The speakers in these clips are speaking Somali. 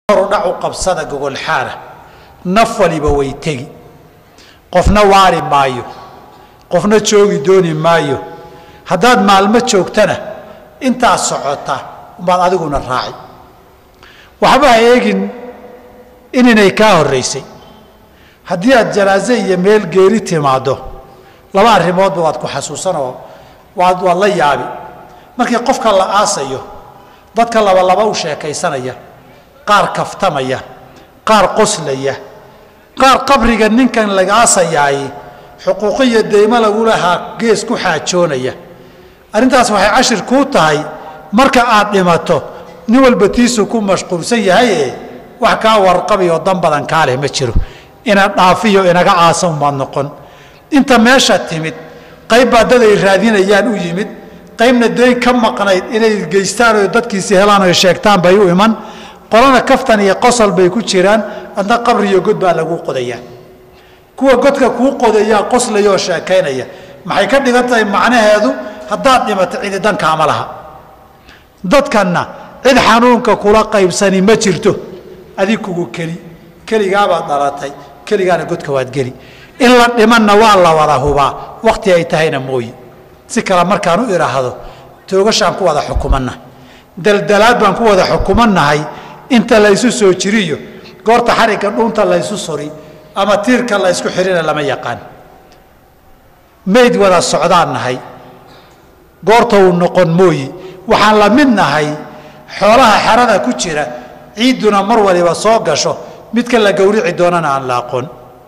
dhac u qabsada gogolxaana naf waliba way tegi qofna waari maayo qofna joogi dooni maayo haddaad maalmo joogtana intaad socota umbaad adiguna raaci waxba ha eegin inaynay kaa horraysay haddii aad janaaze iyo meel geeri timaaddo laba arrimoodba waad ku xasuusanoo waad waad la yaabi markii qofka la aasayo dadka labalaba u sheekaysanaya qaar kaftamaya qaar qoslaya qaar qabriga ninkan laga aasayaay xuquuqiyo deymo lagu lahaa gees ku xaajoonaya arrintaas waxay cashir kuu tahay marka aad dhimato nin walba tiisuu ku mashquulsan yahaye wax kaa warqabi oo dan badan kaa leh ma jiro ina dhaafiyo inaga aasan baad noqon inta meesha timid qayb baa dad ay raadinayaan u yimid qaybna dayn ka maqnayd inay geystaan oo dadkiisi helaan oo sheegtaan bay u iman qolana kaftan iyo qosol bay ku jiraan adna qabri iyo god baa lagu qodayaa kuwa godka kuu qodayaa qoslaya oo sheekaynaya maxay ka dhigan tahay macnaheedu haddaad dhimato cidi dankaama laha dadkanna cid xanuunka kula qaybsani ma jirto adig kugu keli keligaabaad dhalatay keligaana godka waad geli in la dhimanna waa la wada hubaa wakhti ay tahayna mooye si kale markaan u idhaahdo toogashaan ku wada xukumannahay daldalaad baan ku wada xukumannahay inta laysu soo jiriyo goorta xarigga dhuunta laysu suri ama tiirka laysku xihina lama yaqaan mayd wada socdaan nahay goorta uu noqon mooyi waxaan la mid nahay xoolaha xerada ku jira ciidduna mar waliba soo gasho midka la gowrici doonana aan la aqoon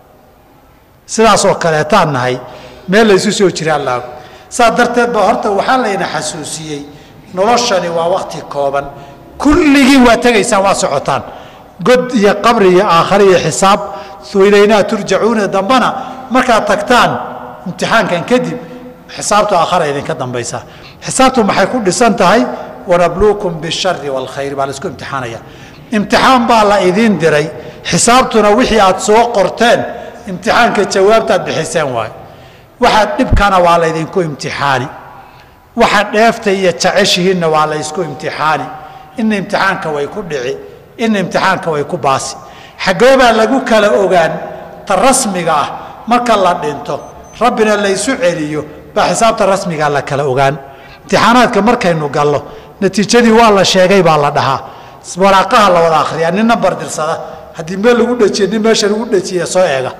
sidaasoo kaleetaan nahay meel laysu soo jiraan la saas darteed ba horta waxaa layna xasuusiyey noloshani waa wakti kooban kulligiin waa tegaysaan waa socotaan god iyo qabri iyo aakhare iyo xisaab ilaynaa turjacuuna dambana markaad tagtaan imtixaankan kadib xisaabtu aakhara idinka dambaysaa xisaabtu maxay ku dhisan tahay wanabluukum bishari waalkhayr baa laisku imtixaanaya imtixaan baa la idiin diray xisaabtuna wixii aad soo qorteen imtixaanka jawaabtaad bixiseen waayo waxaad dhibkana waa laydinku imtixaani waxa dheefta iyo jeceshihiinna waa laysku imtixaani ina imtixaanka way ku dhici ina imtixaanka way ku baasi xaggee baa lagu kala ogaan ta rasmiga ah marka la dhinto rabbina laysu celiyo baa xisaabta rasmigaa la kala ogaan imtixaanaadka markaynu gallo natiijadii waa la sheegay baa la dhahaa waraaqaha la wada akhriyaa nin nambar dirsada haddii meel lagu dhejiye nin meesha lagu dhejiye soo eega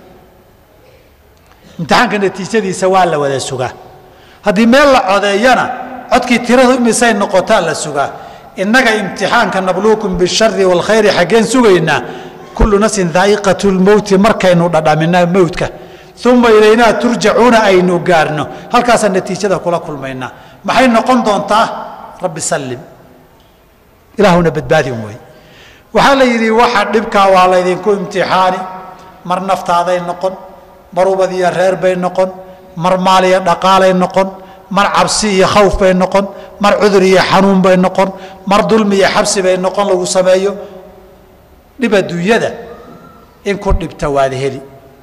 imtixaanka natiijadiisa waa la wada sugaa haddii meel la codeeyana codkii tiradu imisay noqotaa la sugaa innaga imtixaanka nabluukum bishari waalkhayri xaggeen sugaynaa kullu nafsin daa'iqatu lmowti markaynu dhadhamina mowdka uma ilaynaa turjacuuna aynu gaarno halkaasaan natiijada kula kulmaynaa maxay noqon doontaa rabbi sallim ilaahuna badbaadin wey waxaa la yidhi waxa dhibkaa waa laydinku imtixaani mar naftaaday noqon mar ubad iyo reer bay noqon mar maal iyo dhaqaalay noqon mar cabsi iyo khawf bay noqon mar cudur iyo xanuun bay noqon mar dulmi iyo xabsi bay noqon lagu sameeyo dhib adduunyada in ku dhibta waad heli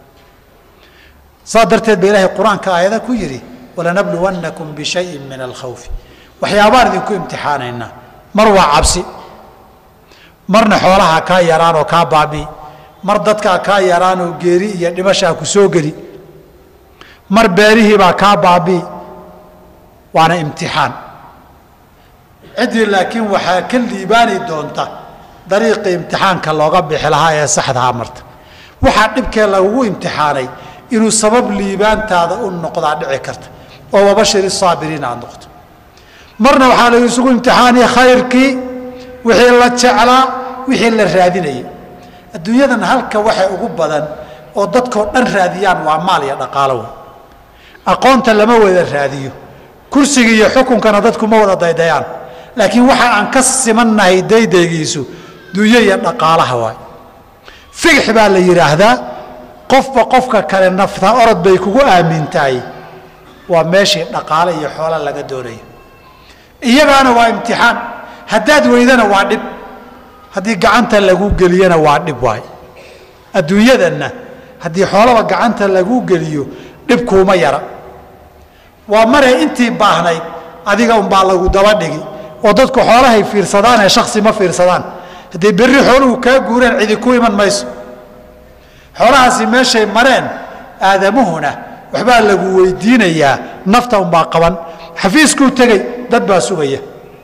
saa darteed ba ilaahay qur-aanka aayada ku yidhi walanabluwannakum bishayin min alkhawfi waxyaabaan idinku imtixaanaynaa mar waa cabsi marna xoolaha kaa yaraan oo kaa baabii mar dadkaa kaa yaraan oo geeri iyo dhimashaa ku soo geli mar beerihiibaa kaa baabii waana imtixaan ciddii laakiin waxaa ka liibaani doonta dariiqii imtixaanka looga bixi lahaa ee saxdahaa marta waxaa dhibkee lagugu imtixaanay inuu sabab liibaantaada u noqdaa dhici karta oo wabashiri saabiriin aad noqto marna waxaa la isugu imtixaanay khayrkii wixii la jeclaa wixii la raadinayay adduunyadan halka waxa ugu badan oo dadkoo dhan raadiyaan waa maal iyo dhaqaalo wey aqoonta lama wada raadiyo kursiga iyo xukunkana dadku ma wada daydayaan laakiin waxa aan ka simannahay daydaygiisu dunyo iyo dhaqaalaha waay figx baa la yidhaahdaa qofba qofka kale nafta orod bay kugu aamintahay waa meeshii dhaqaale iyo xoola laga doonayo iyagaana waa imtixaan haddaad weydana waa dhib haddii gacanta lagu geliyana waa dhib waay adduunyadanna haddii xoolaba gacanta lagu geliyo dhibkuuma yara waa maray intii baahnayd adiga unbaa lagu daba dhigi oo dadku xoolahay fiirsadaan ee shaksi ma fiirsadaan haddii berri xooluhu kaa guureen cidi ku iman mayso xoolahaasi meeshay mareen aadamuhuna waxbaa lagu weydiinayaa nafta unbaa qaban xafiiskuu tegey dad baa sugaya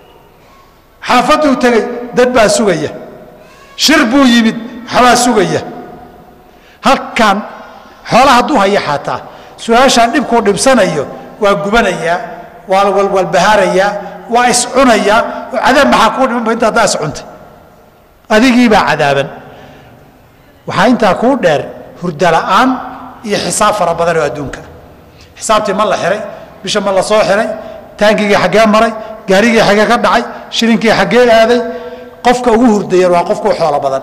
xaafaduu tegey dad baa sugaya shir buu yimid waxbaa sugaya halkan xoola hadduu haya xataa su-aashaan dhibkuu dhibsanayo waa gubanayaa waa walwalbahaarayaa waa iscunayaa oo cadaab maxaa kuu dhimanba inta haddaa iscuntay adigiibaa cadaaban waxaa intaa kuu dheer hurda la'aan iyo xisaab fara badan oo adduunka xisaabtii ma la xihay bisha ma la soo xihay taangigii xaggee maray gaarigii xaggee ka dhacay shilinkii xaggee aaday qofka ugu hurdayan waa qofkuu xoolo badan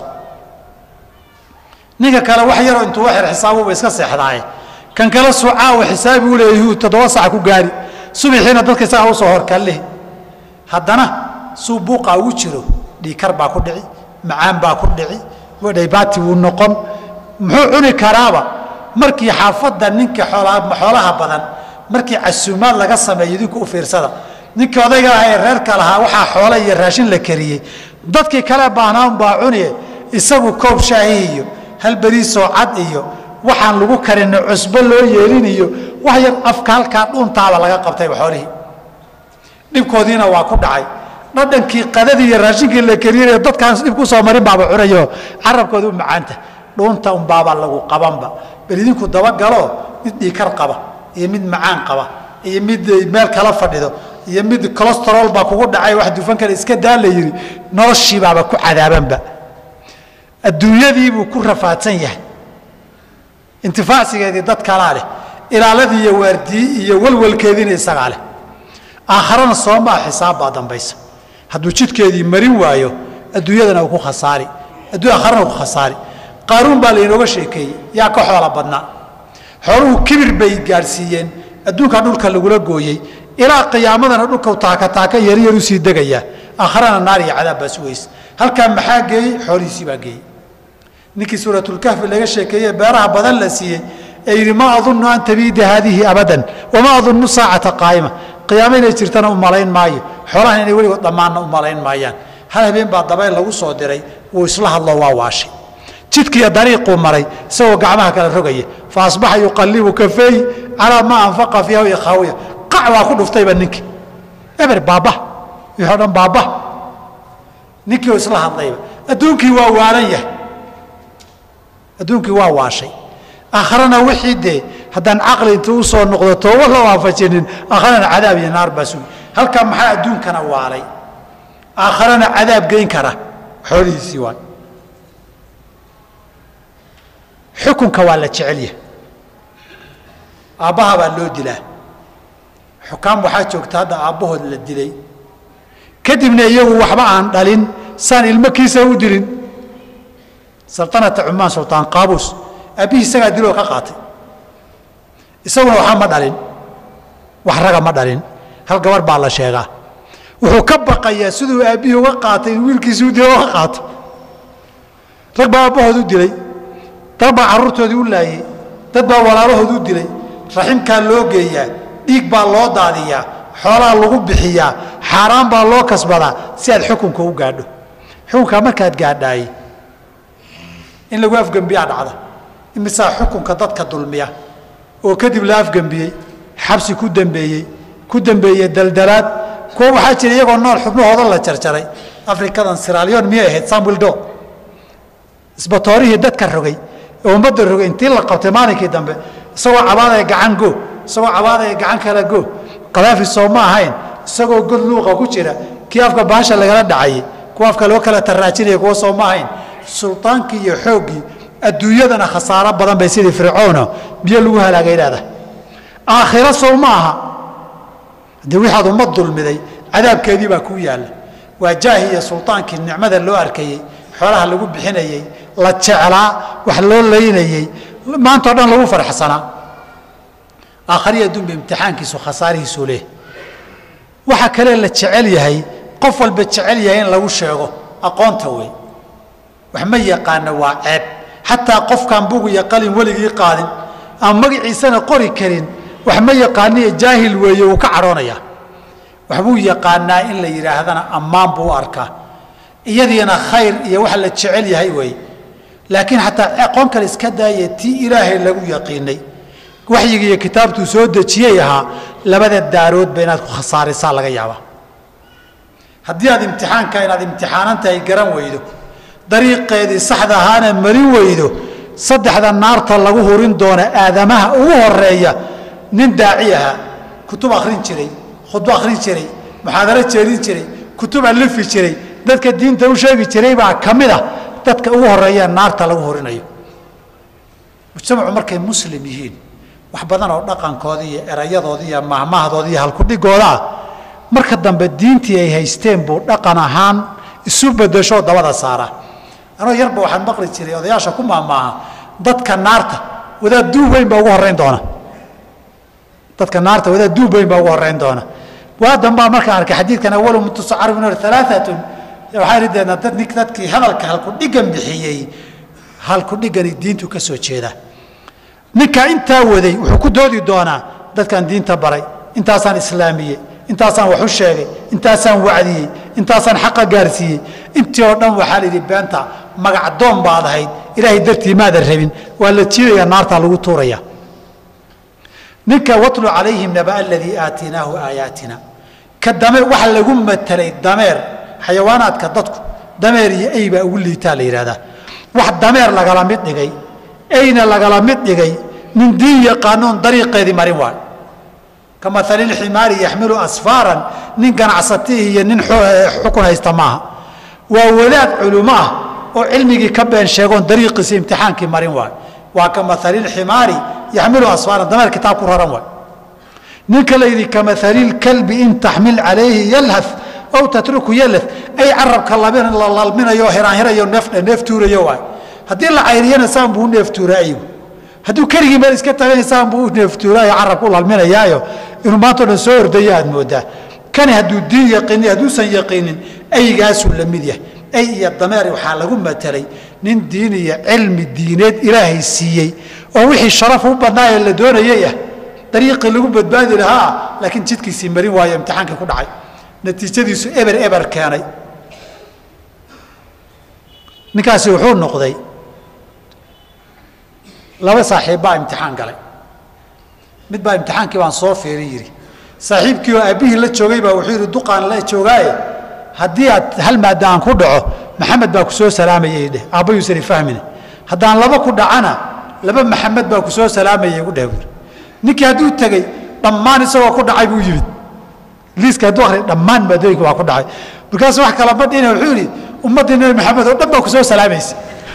ninka kale wax yaroo intuu waxir xisaabuba iska seexdaaye kan kale sucaawa xisaabi u leeyahy toddoba sac ku gaari subaxiina dadka isagaa usoo horkallehi haddana suu buuqaa ugu jiro dhiikar baa ku dhici macaan baa ku dhici dhaybaati wuu noqon muxuu cuni karaaba markii xaafadda ninka xoolaha badan markii casuumaad laga sameeyo idinku u fiirsada ninkii odayga ah ee reerka lahaa waxaa xoole iyo raashin la kariyey dadkii kale baahnaa unbaa cuniye isagu koob shaahi iyo hal beriisoo cad iyo waxaan lagu karina cusbo loo yeelin iyo wax yar afka halkaa dhuuntaaba laga qabtayba xoolihii dhibkoodiina waa ku dhacay dhadhankii qadadii iyo raashinkii la kariyay dadkaan dhib ku soo marin baaba cunayo carabkooda u macaanta dhuunta unbaaba lagu qabanba bal idinku dabagalo mid dhiikar qaba iyo mid macaan qaba iyo mid meel kala fadhido iyo mid colostrol baa kugu dhacay wax dufan kale iska daa la yidhi noloshiibaaba ku cadaabanba adduunyadiibuu ku rafaadsan yahay intifaacsigeedii dad kalaa leh ilaaladii iyo waardiyi iyo walwalkeediina isagaa leh aakharana soomaa xisaab baa dambaysa hadduu jidkeedii marin waayo adduunyadana uu ku khasaari aakharana uu ku khasaari qaaruun baa laynooga sheekeeyey yaa ka xoola badnaa xooluhu kibir bay gaadhsiiyeen adduunkaa dhulka lagula gooyey ilaa qiyaamadana dhulka taaka taaka yaryar u sii degayaa aakharana naar iyo cadaab baa sugaysa halkaa maxaa geeyey xoolihiisii baa geeyey ninkii suuratulkahfi laga sheekeeye beeraha badan la siiyey ee yidhi maa adunnu an tabiida haadihi abadan wamaa adunnu saacata qaa'ima qiyaamo inay jirtana u malayn maayo xoolahan inay weligood dhammaanna u malayn maayaan hal habeen baa dabayl lagu soo diray wuu isla hadlo waa waashay jidkiiyo dariiquu maray isagoo gacmaha kala rogaya fa asbaxa yuqallibu kafeey calaa maa anfaqa fiiha ikhaawiya qac waa ku dhuftayba ninkii eber baaba wixii o dhan baaba ninkii oo isla hadlayba adduunkii waa waalan yahay adduunkii waa waashay aakharana wixii dee haddaan caqli inta u soo noqdo tooba la waafajinin aakharana cadaab iyo naar baa sugi halkaa maxaa adduunkana waalay aakharana cadaab geyn kara xoolihiisii waay xukunka waa la jecel yahay aabbaha baa loo dilaa xukaam waxaa joogta hadda aabbahood la dilay kadibna iyagu waxba aan dhalin saan ilmo kiisa u dilin saltanata cumaan sultaan qaabuus aabbihii isagaa diloo ka qaatay isaguna waxba ma dhalin wax raga ma dhalin hal gabar baa la sheegaa wuxuu ka baqayaa siduu aabbihii uga qaatay in wiilkiisii u dilo uga qaato rag baa aabbahood u dilay dad baa carruurtoodii u laayey dad baa walaalahood u dilay raximkaa loo geeyaa dhiig baa loo daadiyaa xoolaa lagu bixiyaa xaaraan baa loo kasbadaa si aad xukunka u gaadho xukunkaa markaad gaadhaay in lagu afgembiyaa dhacda imisaa xukunka dadka dulmiya oo kadib la afgembiyey xabsi ku dembeeyey ku dembeeyey daldalaad kuwa waxaa jira iyagoo nool xubnahooda la jarjaray afrikadan siraalyon miyay ahayd samuel do isbatoorihii dadka rogay ee ummadda rogay intii la qabtay maalinkii dambe isagoo cabaadaya gacan go isagoo cabaadaya gacan kala go kadaafi soo ma ahayn isagoo god luuqa ku jira kii afka baasha lagala dhacayay kuwa afka loo kala taraajinaya kuwa soo ma ahayn sultaankii iyo xooggii adduunyadana khasaaro badan bay sidii fircoono biyo lagu halaagay leedahay aakhiro sow ma aha haddii wixaad ummad dulmiday cadaabkeedii baa kuu yaalla waa jaahi iyo sultaankii nicmada loo arkayey xoolaha lagu bixinayey la jeclaa wax loo laynayey maanta o dhan lagu farxsanaa aakhariya adduunba imtixaankiisu khasaarihiisuu leh waxa kale la jecel yahay qof walba jecel yahay in lagu sheego aqoonta wey wax ma yaqaana waa ceeb xataa qofkaan bug iyo qalin weligii qaadin ama magaciisana qori karin wax ma yaqaaniyo jaahil weeye wuu ka cadhoonayaa waxbuu yaqaanaa in la yidhaahdana ammaan buu u arkaa iyadiina khayr iyo wax la jecel yahay weeye laakiin xataa aqoon kale iska daaya tii ilaahay lagu yaqiinay waxyiga iyo kitaabtuu soo dejiyey ahaa labada daaroodba inaad ku khasaarisaa laga yaabaa haddii aad imtixaanka inaad imtixaanan tahay garan weydo dariiqeedii saxda ahaana marin weydo saddexda naarta lagu hurin doona aadamaha ugu horeeya nin daaci ahaa kutub akhrin jiray khudbo akhrin jiray muxaadaro jeedin jiray kutub alifi jiray dadka diinta u sheegi jiray baa ka mid a dadka ugu horeeya naarta lagu horinayo mujtamacu markay muslim yihiin wax badan oo dhaqankooda iyo erayadooda iyo mahmahdooda iyo halkudhigooda ah marka dambe diintii ay haysteen buu dhaqan ahaan isu bedeshoo dabada saara anoo yarba waxaan maqli jiray odayaasha ku maamaaha dadka naarta wadaad duub weyn baa ugu horeyn doona dadka naarta wadaad duub weyn baa ugu horeyn doona waadan baa markaan arkay xadiidkan awalu mutusacaru min alaaatun waxaan rideedna dad nik dadkii hadalka halkudhigan bixiyey halkudhigani diintu ka soo jeeda ninka intaa waday wuxuu ku doodi doonaa dadkaan diinta baray intaasaan islaamiyey intaasaan wax u sheegay intaasaan wacdiyey intaasaan xaqa gaarsiiyey intii oo dhan waxaa layidhi beenta magacdoon baad ahayd ilaahay dartii maadan rabin waa la jiidaya naartaa lagu tuuraya ninka watlu calayhim naba aladii aatinaahu aayaatina ka dame waxa lagu matelay dameer xayawaanaadka dadku dameer iyo ey baa ugu liitaa la yidhahdaa wax dameer lagala mid dhigay eyna lagala mid dhigay nin diin yaqaanoon dariiqeedii marin waayo ka maaliximaari yaxmilu asfaaran nin ganacsatihi iyo nin xukun haysta maaha waa wadaad culumo ah oo cilmigii ka been sheegoon dariiqiisa imtixaankii marin waayo waa ka maaliximaari yaxmilu asfaaran dameer kitaab ku raran waay ninka la yidhi ka maaliilkalbi in taxmil calayhi yalhaf aw tatruku yalaf ay carabka la lalminayo hiraanhirayo neef tuurayo waay haddii la cayriyana saan buu u neeftuuraa aygu hadduu keligii meel iska tagay saan buu u neeftuuraayo carabka u lalminayaayo inuu maantao dhan soo ordaya aad moodaa kani hadduu diin yaqiinin hadduusan yaqiinin aygaasuu la mid yahay ay iyo dameer waxaa lagu matelay nin diin iyo cilmi diineed ilaahay siiyey oo wixii sharaf u badnaayee la doonayay ah dariiqii lagu badbaadi lahaa laakiin jidkiisii marin waayo imtixaankii ku dhacay natiijadiisu eber eber keenay ninkaasi wuxuu noqday laba saaxiib baa imtixaan galay mid baa imtixaankii baan soo fiirin yidhi saaxiibkii oo aabbihii la joogay baa wuxuu yidhi duqaan la joogaaye haddii aad hal maada aan ku dhaco maxamed baa ku soo salaamayay dheh aabbayuusani fahmine haddaan laba ku dhacana laba maxamed baa ku soo salaamayay igu dheh buuri ninkii hadduu tegey dhammaan isagoo ku dhacay buu yimid liiska hadduu akhriya dhammaan maadooyinka waa ku dhacay markaasu wax kala badhina wuxuu yidhi ummaddii nabi maxamed oo dhan baa ku soo salaamaysa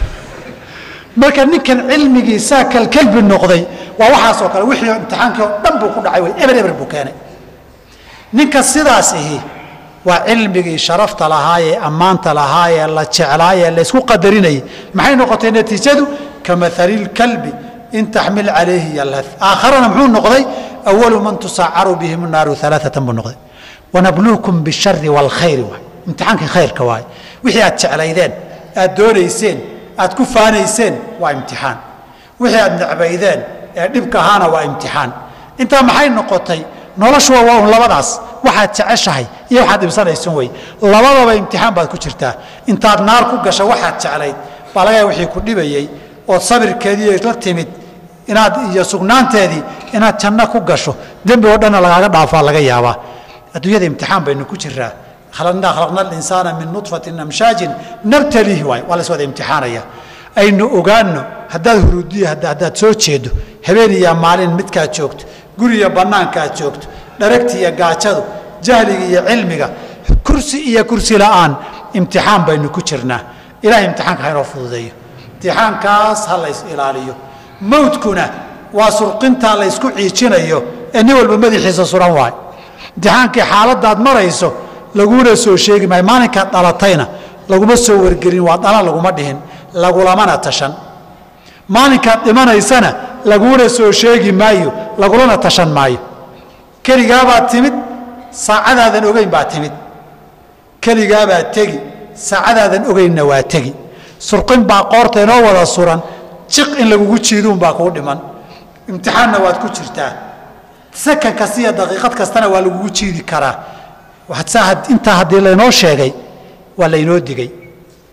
marka ninkan cilmigii saa kalkalbi noqday waa waxaasoo kale wixii imtixaankii oo dhan buu ku dhacay wey eber eber buu keenay ninka sidaas ihi waa cilmigii sharafta lahaayee ammaanta lahaayee la jeclaayee laysku qadarinayay maxay noqotay natiijadu ka maaliilkalbi in taxmil calayhi yalhad aakharana muxuu noqday awalu man tusacaru bihim naaru alaaatan buu noqday wanabluukum bishari waalkhayri waay imtixaankii khayrka waaye wixii aad jeclaydeen aad doonayseen aad ku faanayseen waa imtixaan wixii aad necbaydeen ee dhibka ahaana waa imtixaan intaa maxay noqotay noloshuwa waa un labadaas waxaad jeceshahay iyo waxaad dhibsanaysan wey labadaba imtixaan baad ku jirtaa intaad naar ku gasho waxaad jeclayd baa laga wixii ku dhibayey ood sabirkeedii la timid inaad iyo sugnaanteedii inaad janno ku gasho dembi oo dhanna lagaaga dhaafaa laga yaabaa adduunyada imtixaan baynu ku jiraa khalaqnaa khalaqna alinsaana min nudfatin amshaajin nabtaliihi waay waa la is wada imtixaanaya aynu ogaanno haddaad huruudiya haddaad soo jeedo habeen iyo maalin midkaad joogto guriya bannaanka aad joogto dharagti iyo gaajadu jahliga iyo cilmiga kursi iyo kursi la'aan imtixaan baynu ku jirnaa ilahay imtixaanka ha inoo fududeeyo imtixaankaas ha lays ilaaliyo mawdkuna waa surqintaa laysku ciijinayo ee nin walba madaxiisa suran waayo imtixaankii xaaladaad marayso laguna soo sheegi maayo maalinkaad dhalatayna laguma soo wargelin waa dhala laguma dhihin lagulamana tashan maalinkaad dhimanaysana laguna soo sheegi maayo lagulana tashan maayo keligaabaad timid saacadaadan ogeyn baa timid keligaabaad tegi saacadaadan ogeynna waa tegi surqin baa qoorta inoo wada suran jiq in lagugu jiiduunbaa kuu dhiman imtixaanna waad ku jirtaa sakan kasta iyo daqiiqad kastana waa lagugu jiidi karaa intaa haddii laynoo sheegay waa laynoo digay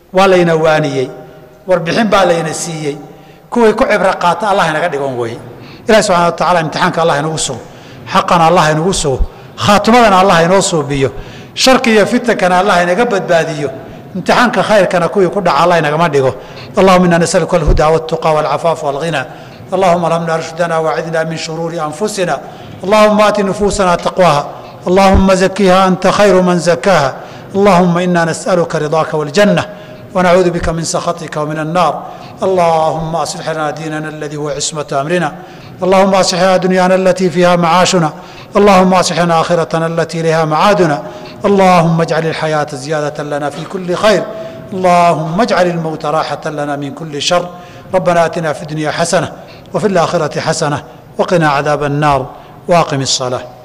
waa layna waaniyey warbixin baa layna siiyey kuway ku cibro qaata allah inaga dhigon weye ilahi subxana wa tacala imtixaanka allah inagu sugo xaqana allah inagu sugo khaatimadana allah inoo suubiyo sharki iyo fitankana allah inaga badbaadiyo imtixaanka khayrkana kuwii ku dhaca allah inagama dhigo allahuma ina nasaluka alhuda waltuqa walcafaafa walghina اللهم الهمنا رشدنا واعذنا من شرور أنفسنا اللهم آت نفوسنا تقواها اللهم زكيها أنت خير من زكاها اللهم إنا نسألك رضاك والجنة ونعوذ بك من سخطك ومن النار اللهم أصلح لنا ديننا الذي هو عصمة أمرنا اللهم أصلح لنا دنيانا التي فيها معاشنا اللهم أصلح لنا آخرتنا التي لها معادنا اللهم اجعل الحياة زيادة لنا في كل خير اللهم اجعل الموت راحة لنا من كل شر ربنا آتنا في الدنيا حسنة وفي الآخرة حسنة وقنا عذاب النار واقم الصلاة